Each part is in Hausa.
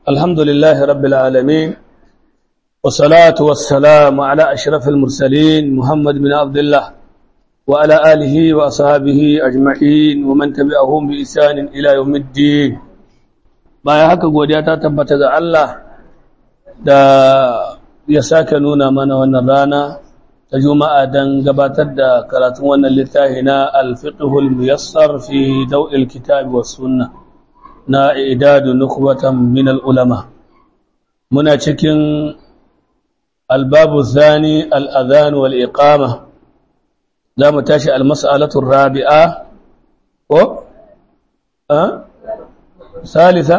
الحمد لله رب العالمين والصلاة والسلام على أشرف المرسلين محمد بن عبد الله وعلى آله وأصحابه أجمعين ومن تبعهم بإحسان إلى يوم الدين bayan haka godiya ta tabbata ga Allah da ya sake nuna mana wannan rana ta juma'a don gabatar da karatun wannan littafi na alfiqhul muyassar fi daw'il kitabi was sunnah na idadu nukbatan min ulama muna cikin albabu zani al'adhan wal iqama za mu tashi almas'alatu rabi'a ko salisa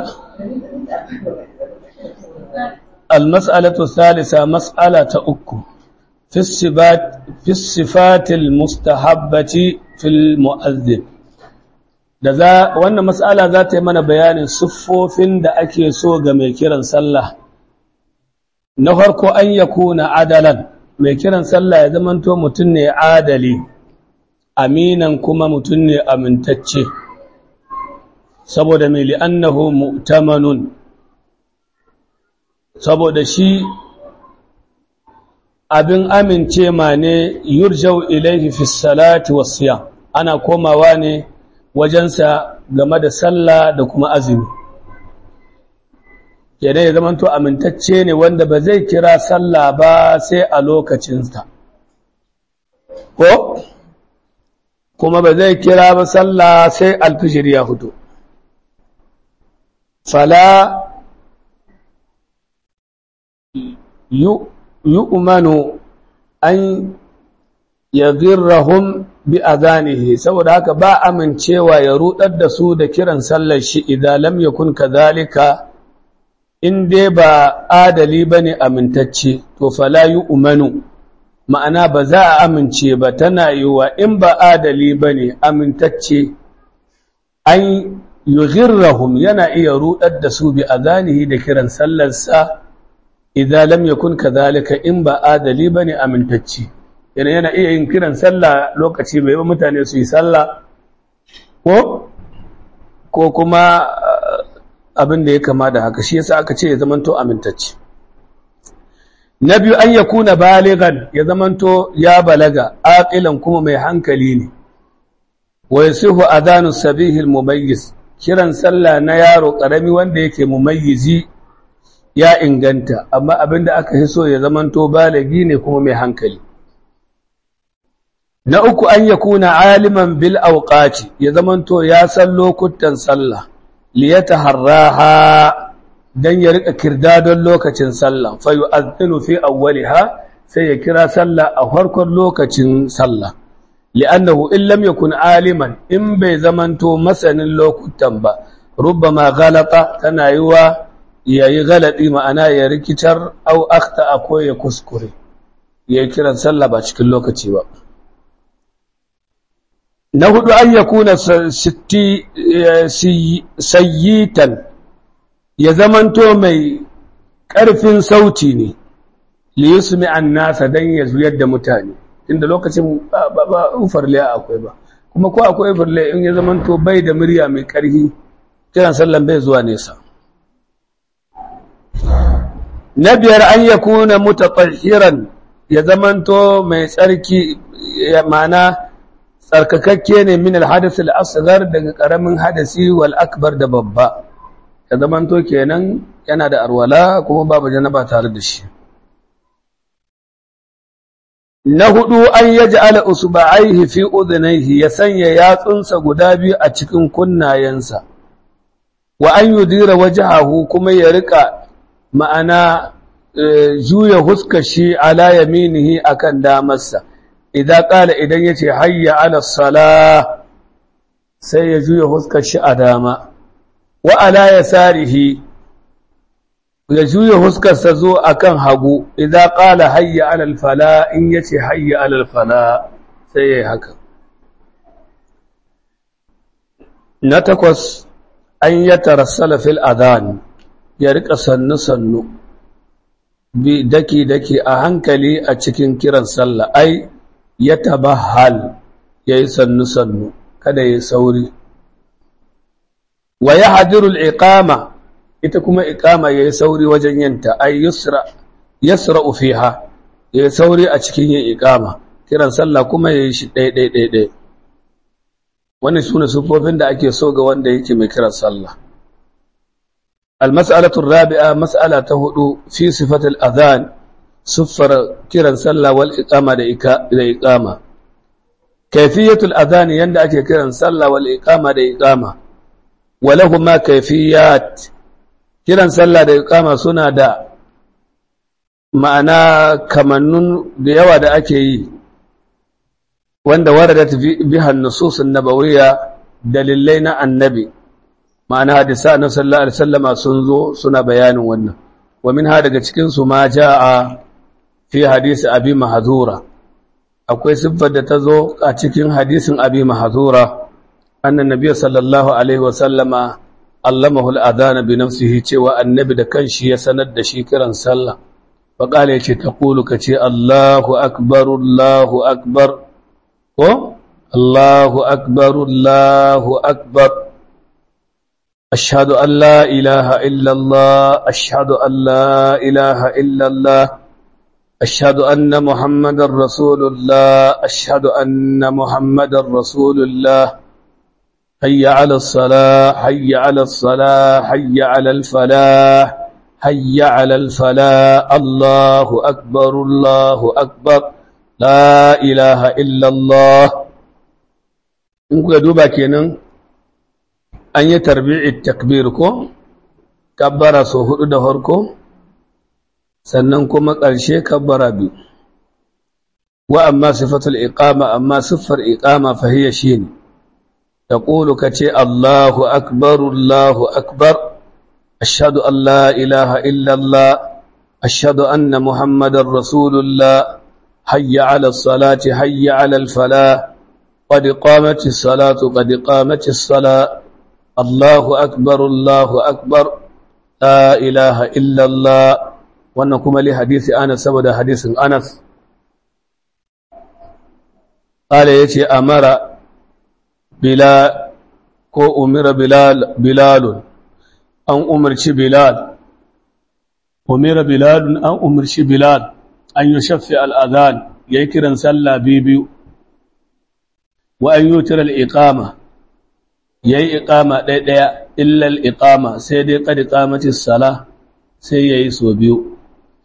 almas'alatu salisa mas'ala ta uku fi sifatil mustahabbati fil mu'azzin da za wannan mas'ala za ta yi mana bayanin siffofin da ake so ga mai kiran sallah na farko an ya kuna adalan mai kiran sallah ya zamanto mutum ne adali aminan kuma mutum ne amintacce saboda mai li'annahu mu'tamanun saboda shi abin amince ma ne yurjau ilaihi fi salati wasiyam ana komawa ne wajensa game da sallah da kuma azumi kenan ya zamanto amintacce ne wanda ba zai kira sallah ba sai a lokacinsa ko kuma ba zai kira ba sallah sai alfishir ya fito fala yu'manu an yaghirrahum bi adanihi saboda haka ba amincewa ya rudar da su da kiran sallar shi idan lam yakun kadhalika in dai ba adali bane amintacce to fala yu'manu ma'ana ba za a amince ba tana yiwa in ba adali bane amintacce an yughirrahum yana iya rudar da su bi adanihi da kiran sallar sa idan lam yakun kadhalika in ba adali bane amintacce yana yana iya yin kiran sallah lokaci mai ba mutane su yi sallah ko ko kuma abin da ya kama da haka shi yasa aka ce ya zamanto amintacce na biyu an yakuna baligan ya zamanto ya balaga aqilan kuma mai hankali ne wa yasihu adanu sabihil mumayyiz kiran sallah na yaro karami wanda yake mumayyizi ya inganta amma abinda aka hiso ya zamanto balagi ne kuma mai hankali na uku an ya kuna aliman bil auqati ya zamanto ya san lokutan sallah liyata harraha dan ya rika kirdadon lokacin sallah fa yu'adhdhinu fi awwaliha sai ya kira sallah a farkon lokacin sallah li'annahu in lam yakun aliman in bai zamanto masanin lokutan ba rubbama ghalata tana yiwa yayi galadi ma'ana ya rikitar au akhta ko ya kuskure ya kiran sallah ba cikin lokaci ba na hudu an ya kuna sayyitan ya zamanto mai ƙarfin sauti ne liyusmi an nasa don ya zuyar da mutane inda lokacin ba ufarle akwai ba kuma ko akwai ufarle in ya zamanto bai da murya mai ƙarfi kiran sallan bai zuwa nesa na biyar an ya kuna mutafahiran ya zamanto mai tsarki ma'ana tsarkakakke ne min alhadas al-asghar daga karamin hadasi wal akbar da babba ya zamanto kenan yana da arwala kuma babu janaba tare da shi na hudu an yaj'ala usba'aihi fi udhnayhi ya sanya yatsunsa guda biyu a cikin kunnayensa wa an yudira wajhahu kuma ya rika ma'ana juya huskar shi ala yaminihi akan damarsa idan ƙala idan ya ce hayya ala sala sai ya juya huskar shi a dama wa ala ya sarihi ya juya huskarsa zo a kan hagu idan ƙala hayya ala fala in ya ce hayya ala fala sai ya yi haka na takwas an ya tarassala fil adhan ya riƙa sannu-sannu bi daki-daki a hankali a cikin kiran sallah ai ya tabahal ya yi sannu-sannu kada ya sauri wa ya hadirul iqama ita kuma iqama yayi sauri wajen yanta ay yusra yasra'u fiha yayi sauri a cikin yin iqama kiran sallah kuma yayi shi ɗaya ɗaya ɗaya ɗaya wannan sune sufofin da ake so ga wanda yake mai kiran sallah المسألة الرابعة مسألة هدو في صفة الأذان صفر كيران صلى والإقامة لإقامة كيفية الأذان يندأك كيران صلى والإقامة لإقامة ولهما كيفيات كيران صلى لإقامة سنة دا معنى كمنون ديوة دا أكي وند وردت بها النصوص النبوية دليلين النبي ma'ana hadisa na sallallahu alaihi wasallama sun zo suna bayanin wannan wa min ha daga cikin su ma jaa fi hadisi abi mahzura akwai siffar da ta zo a cikin hadisin abi mahzura annan nabiy sallallahu alaihi wasallama allamahu al-adana bi nafsihi cewa annabi da kanshi ya sanar da shi kiran sallah fa qala yace taqulu kace Allahu akbar Allahu akbar ko Allahu akbar Allahu akbar أشهد أن لا إله إلا الله أشهد أن لا إله إلا الله أشهد أن محمد رسول الله أشهد أن محمد رسول الله حي على الصلاة حي على الصلاة حي على الفلاح حي على الفلاح الله أكبر الله أكبر لا إله إلا الله إنكم يدوبا كينن an yi tarbi'i takbir ko kabbara so hudu da harko sannan kuma ƙarshe kabbara biyu wa amma sifatul iqama amma siffar iqama fa hiya shine taqulu kace Allahu akbar Allahu akbar ashhadu an la ilaha illa Allah ashhadu anna muhammadar rasulullah hayya 'ala as-salati hayya 'ala al-falah qad qamatis salatu qad qamatis salat الله أكبر الله أكبر لا إله إلا الله وأنكم لي حديث أنس سبب حديث أنس قال يتي أمر بلال كو أمر بلال بلال أن أمرش بلال أمر بلال أن أمرش بلال أن يشفع الأذان يكرن سلا بيبيو وأن يوتر الإقامة ya yi iƙama ɗaya illal iƙama sai dai ƙadi ƙamatis sala sai ya yi so biyu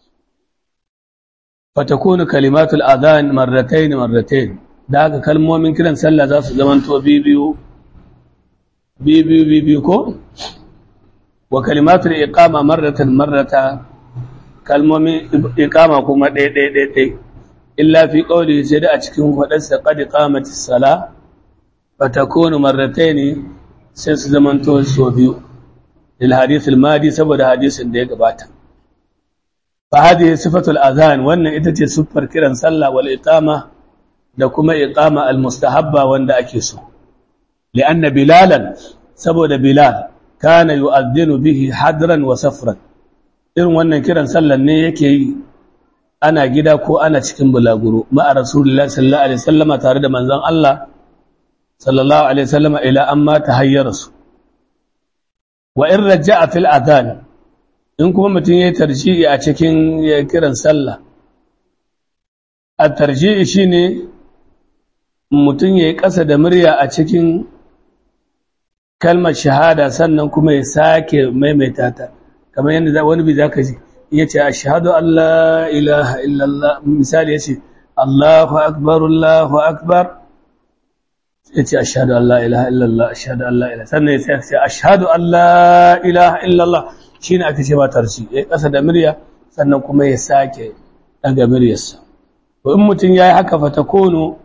fatakunu kalimatul adhan marratain marratain da haka kalmomin kiran sallah za su zamanto biyu biyu biyu ko wa kalimatul iqama marratan marrata kalmomin iqama kuma ɗaya ɗaya ɗaya ɗaya illa fi qawli sai da a cikin fadarsa qad qamatis sala fatakunu marrataini sai su zamanto so biyu lil hadith al madi saboda hadisin da ya gabata fa hadhihi sifatul adhan wannan ita ce siffar kiran sallah wal iqama da kuma iqama al mustahabba wanda ake so li'anna bilalan saboda bilal kana yu'adhdhinu bihi hadran wa safran irin wannan kiran sallan ne yake yi ana gida ko ana cikin bulaguro ma'a rasulullahi sallallahu alaihi wasallama tare da manzon Allah sallallahu alaihi wasallam ila amma tahayyara su wa in raja'a fil adhan in kuma mutum yayi tarji'i a cikin kiran sallah at-tarji'i shine mutum yayi kasa da murya a cikin kalmar shahada sannan kuma ya sake maimaita ta kamar yadda wani bi zaka ji yace ashhadu an la ilaha illallah misali yace Allahu akbar Allahu akbar ya ce ashadu an la'ilaha illallah ashadu an la'ilaha sannan ya ce ashadu an la'ilaha illallah shi ne aka ce matarci ya ƙasa da murya sannan kuma ya sake ɗaga muryarsa to in mutum ya yi haka fata kono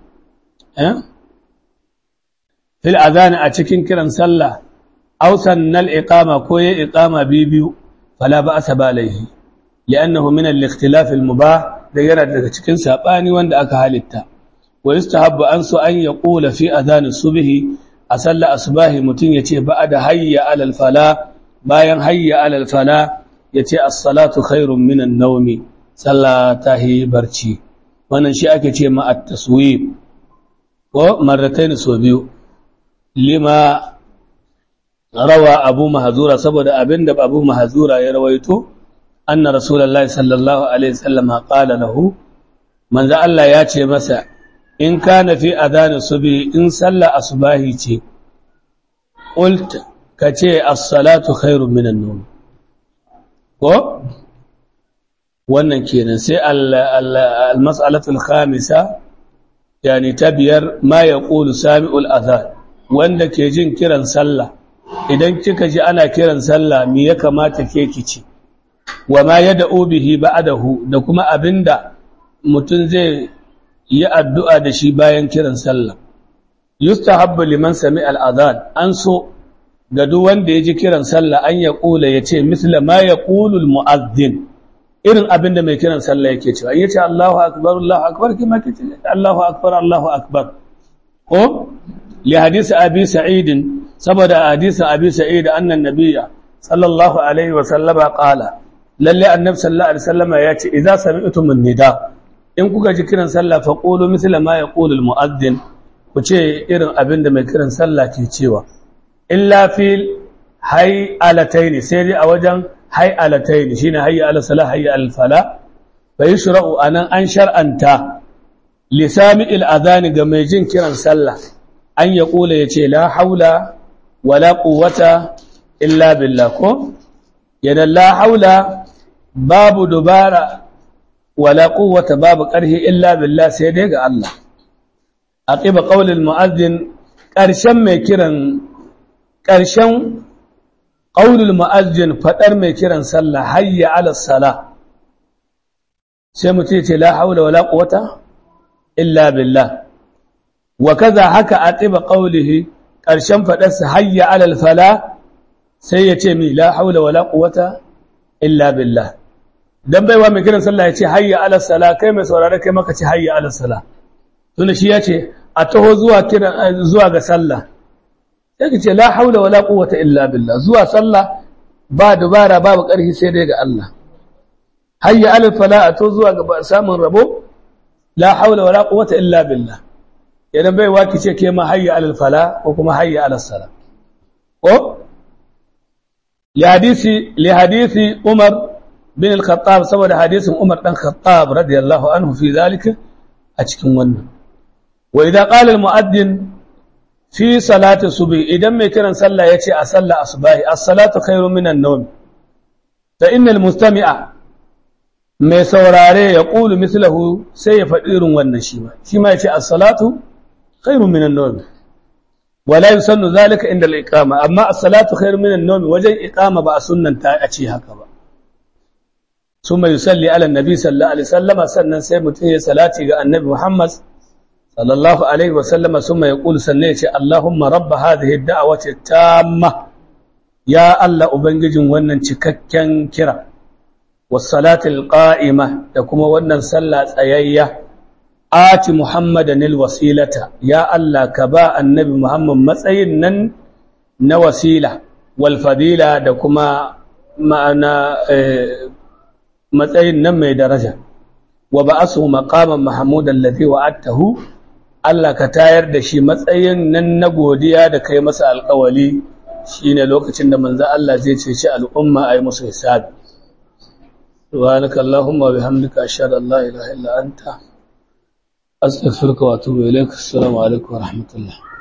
fil azani a cikin kiran sallah ausan nal iqama ko ya iqama biyu fala ba asa ba laihi li'annahu min al-ikhtilaf al-mubah da yana daga cikin sabani wanda aka halitta ويستحب أنس أن يقول في أذان الصبح أصلى أصباه متين يتي بعد هيا على الفلاة باين هيا على الفلاة يتي الصلاة خير من النوم صلى تهي برشي wannan shi ake ce ma at-taswib ko marratayn so biyu lima rawa abu mahazura saboda abinda abu mahazura ya rawaito anna rasulullahi sallallahu alaihi wasallam qala lahu manzo Allah ya ce masa in kana fi adhan subhi in salla asbahi ce qult kace as-salatu khairun minan nawm ko wannan kenan sai al-mas'alatu al-khamisa yani tabiyar ma yaqulu sami'ul adhan wanda ke jin kiran sallah idan kika ji ana kiran sallah me ya kamata ke kici wa ma yad'u bihi ba'dahu da kuma abinda mutun zai yi addu'a da shi bayan kiran sallah yustahabbu liman sami'a al-adhan an so ga duk wanda ya ji kiran sallah an ya kula ya ce misla ma ya kulul mu'azzin irin abinda mai kiran sallah yake cewa ya ce Allahu akbar Allahu akbar kima ke ce Allahu akbar Allahu akbar ko li hadisi abi sa'id saboda hadisi abi sa'id annan nabiyya sallallahu alaihi wa sallama qala lalle annabi sallallahu alaihi wasallama ya ce idza sami'tum an-nida in kuka ji kiran sallah fa qulu misla ma yaqulu al-mu'azzin ku ce irin abinda mai kiran sallah ke cewa illa fil hay'alataini sai dai a wajen hay'alataini shine hayya ala salah hayya al fala fa yushra'u anan an shar'anta lisami il adhani ga mai jin kiran sallah an ya kula yace la haula wala quwwata illa billah ko yana la haula babu dubara wala quwwata babu karhi illa billah sai dai ga Allah aqiba qawlil mu'adhdhin karshen mai kiran ƙarshen ƙaunin ma'azin faɗar mai kiran sallah hayya alasala sai mutum ce la haula wa la quwwata illa billah wa kaza haka a tsiba ƙaunihi ƙarshen faɗarsa hayya alal fala sai ya ce mi la haula wa la quwwata illa billah dan baiwa mai kiran sallah ya ce hayya alasala kai mai saurare kai maka ce hayya alasala tunda shi ya ce a taho zuwa kiran zuwa ga sallah sai ce la haula wala quwwata illa billah zuwa sallah ba dubara babu ƙarfi sai dai ga Allah hayya alal fala to zuwa ga samun rabo la haula wala quwwata illa billah idan bai waki ce ke ma hayya alal fala ko kuma hayya alal sala ko li hadisi li hadisi Umar bin al-Khattab saboda hadisin Umar dan Khattab radiyallahu anhu fi zalika a cikin wannan wa idza qala al-mu'addin fi salati subhi idan mai kiran sallah yace a sallah asbahi as-salatu khairu minan nawm fa innal mustami'a mai saurare ya qulu mislahu sai ya faɗi irin wannan shi ma shi ma yace as-salatu khairu minan nawm wala yusannu zalika inda al-iqama amma as-salatu khairu minan nawm wajen iqama ba a sunnanta a ce haka ba summa yusalli ala an-nabi sallallahu alaihi wasallam sannan sai mutum ya salati ga annabi Muhammad صلى الله عليه وسلم ثم يقول سنيتي اللهم رب هذه الدعوة التامة يا الله أبنجن ونن cikakken kira والصلاة القائمة تكما ونن صلى أيية آت محمدا الوسيلة يا الله كباء النبي محمد matsayin nan na wasila والفضيلة تكما معنا matsayin nan mai daraja wa ba'asu maqaman mahmudan ladhi wa'adtahu Allah ka tayar da shi matsayin nan na godiya da kai masa alƙawali shine lokacin da manzo Allah zai cece al'umma ayi musu hisabi subhanaka allahumma wa bihamdika ashhadu an la ilaha illa anta astaghfiruka wa atubu ilaik assalamu alaikum wa rahmatullah